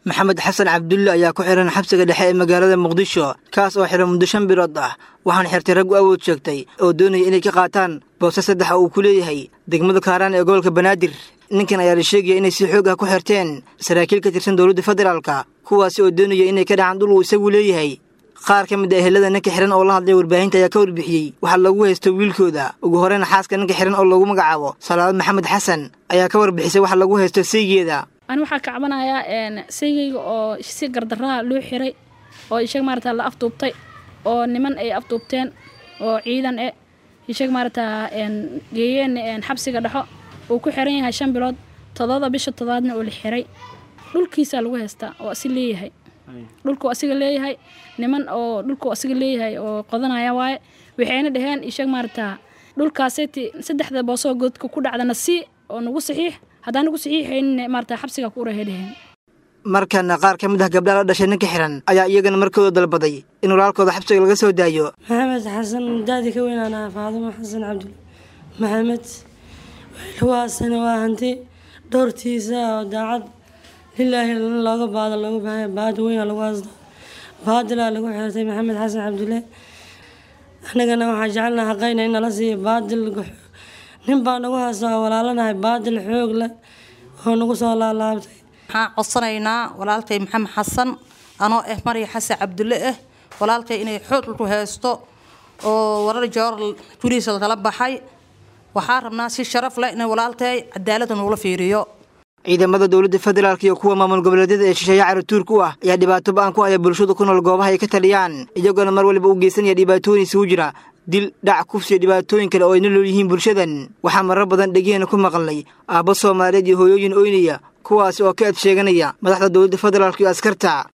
maxamed xasan cabdulle ayaa ku xihan xabsiga dhexe ee magaalada muqdisho kaas oo xihan muddo shan bilood ah waxaana xirtay raggu awood sheegtay oo doonaya inay ka qaataan boose saddex oo uu ku leeyahay degmada kaaraan ee gobolka banaadir ninkan ayaa la sheegaya inay si xoog ah ku xirteen saraakiil ka tirsan dowladda federaalka kuwaasi oo doonaya inay ka dhacaan dhul uu isagu leeyahay qaar ka mid a ehelada ninka xihan oo la hadlay warbaahinta ayaa ka warbixiyey waxaa lagu haysto wiilkooda ugu horeyna xaaska ninka xihan oo lagu magacaabo salaad maxamed xasan ayaa ka warbixisay waxa lagu haysto seygeeda ani waxaa kacbanayaa saygayga oo si gardarraha loo xiray oo ishag maarata la afduubtay oo niman ay afduubteen oo ciidan e ishag maarata geeyeen xabsiga dhexo uu ku xiran yahay shan bilood toddoba bisha toddobaadna oo la xiray dhulkiisaa lagu haystaa oo asi leeyahay dhulku asiga leeyahay niman oo dhulku asiga leeyahay oo qodanaya waaye waxayna dhaheen ishag maarata dhulkaaseti saddexda boosoo godka ku dhacdana si oo nagu saxiix haddaan nagu saxiixaynin maarata xabsiga ku urahay dhaheen markana qaar ka mid ah gabdhaha la dhashay ninka xihan ayaa iyagana markooda dalbaday in walaalkooda xabsiga laga soo daayo maxamed xasan daadi ka weynaanaa faadumo xasan cabdulle maxamed waasana waa hanti dhowrtiisa oo daacad lilaahi looga baado looga baahanya baad weyna lagu haysto baadilaa lagu xirtay maxamed xasan cabdulle annagana waxaa jecelnaha haqayna in nala siiya baadil nin baa nagu haysta oo walaalanahay baadil xoog leh oo nagu soo laalaabtay waxaan codsanaynaa walaalkay maxamed xasan anoo ah marya xasan cabdulle ah walaalkay inay xoog ku haysto oo warar joor gurihiisa kala baxay waxaa rabnaa si sharaf leh in walaalkay cadaaladda nuula fiiriyo ciidamada dowladda federaalk iyo kuwa maamul goboleedyada ee shisheeye caratuurka u ah ayaa dhibaato ba-an ku haya bulshada ku nool goobaha ay ka taliyaan iyagoona mar waliba u geysanaya dhibaatooyin isugu jira dil dhac kufsiyo dhibaatooyin kale oo ayna lool yihiin bulshadan waxaa marar badan dhegeheena ku maqalnay aabbo soomaaliyeed iyo hooyooyin oynaya kuwaasi oo ka ed sheeganaya madaxda dowladda federaalk iyo askarta